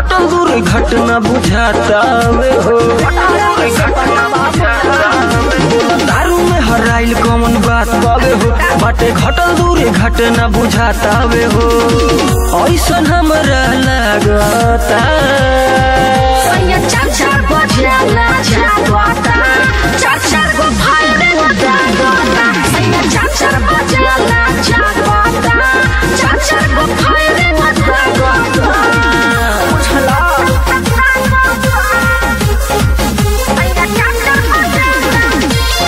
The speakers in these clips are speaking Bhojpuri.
घटल दूर घटना बुझाता वे हो बोला दारू में हराइल कौन बात बावे हो बाटे घटल दूर घटना बुझाता वे हो ऐसन हमरा लागता सैया चार चार बजेला जागता चार चार गो भाई जागता सैया चार चार बजेला जागता चार चार गो भाई जागता बुझला सैया चार चार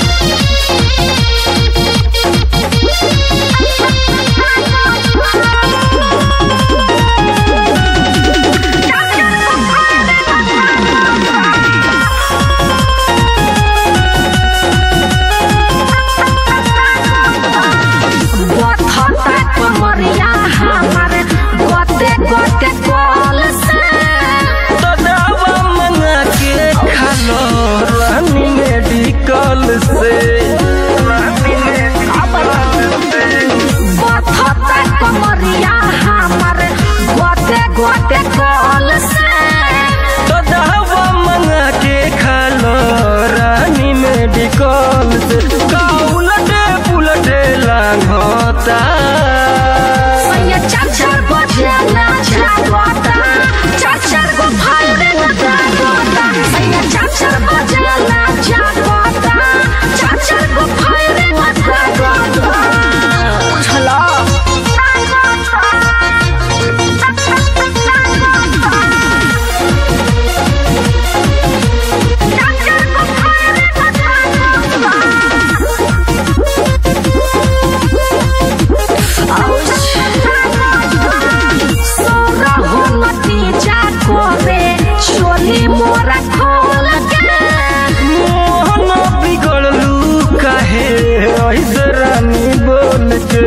बथता कमरिया हमर गोते गोते कॉल से तो दवा मंगा के खा लो रानी मेडिकल से बथता कमरिया हमर गोते गोते कॉल से तो दवा मंगा के खा लो रानी मेडिकल से का उलटे पुलटे लांघता सैया चार चार बजेला जागता चार चार गो भाई जागता सैया चार चार बजेला जागता चार चार गो भाई जागता बुझला सोरा हो नतीजा कोरे छोली मोरा खोल के मोहन बिगड़लू काहे ऐसे रानी बोल के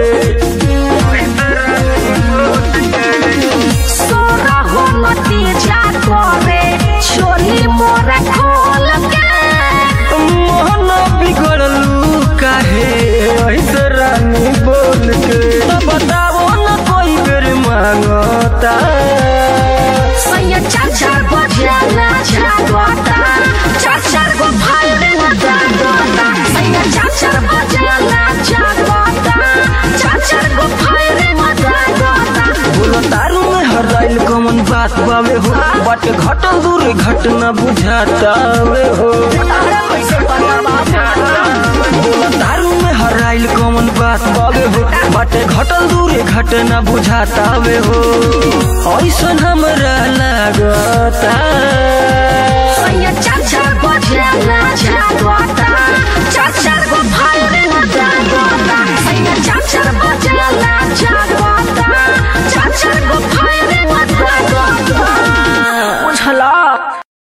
सोरा हो नतीजा कोरे छोली मोरा खोल के मोहन बिगड़लू काहे ऐसे रानी बोल के तो बताओ न कोई बेर मांगता सैया चार चार बजेला जागता चार चार गो भाई जागता सैया चार चार बजेला जागता चार चार गो भाई जागता बोलो तारू में हराइल कौन बात बावे हो बट घटल दूर घटना बुझाता वे हो बोलो तारू में हराइल कौन बात बावे हो बट घटल दूर घटना बुझाता वे हो ऐसन हमरा लागता सैया चार चार बजेला